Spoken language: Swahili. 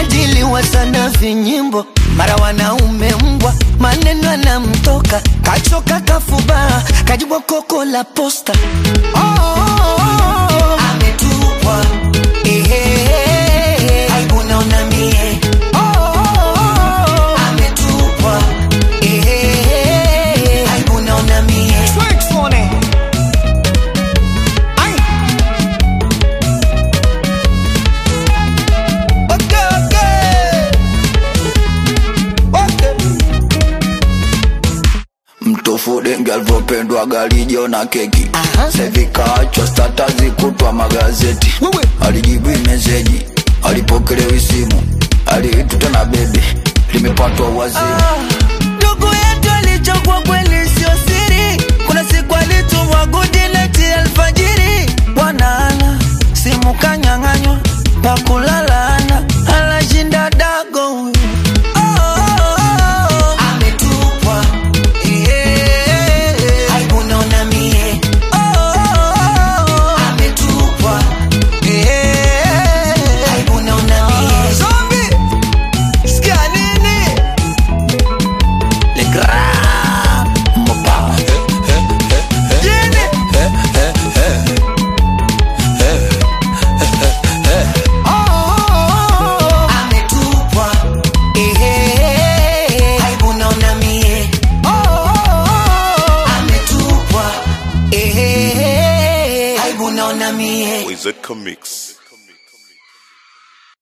anadiliwa sana vinyimbo, mara wanaume mbwa, maneno anamtoka, kachoka kafuba, kajibwa koko la posta. Oh, oh, oh, oh. Ametupwa ehe, aibu naona mie. Oh, oh, oh, oh. Ametupwa ehe, aibu naona mie. Ay. Okay, okay. Okay. mtofu denge alivyopendwa galijo na keki Aha. sevikaachwa stata zikutwa magazeti Wewe. alijibu meseji alipokelewi simu aliituta na bebi limepatwa wazimu ndugu yetu alichokwa kweli sio siri kuna siku alitumwa gudineti alfajiri bwanaana simu kanyang'anywa pakulalana anashinda dago huyu Oh, oh, oh, oh. Ametupwa. Eh, aibu naona mie. Oh, oh, oh, oh. Ametupwa. Eh, aibu naona mie. Zombie. Sikia nini? Le grand Mopa. Jini. Oh, oh, oh, oh. Ametupwa. Ehe, aibu naona mie. Oh, oh, oh, oh. Ametupwa. Ehe, aibu naona mie. Wizard Comics.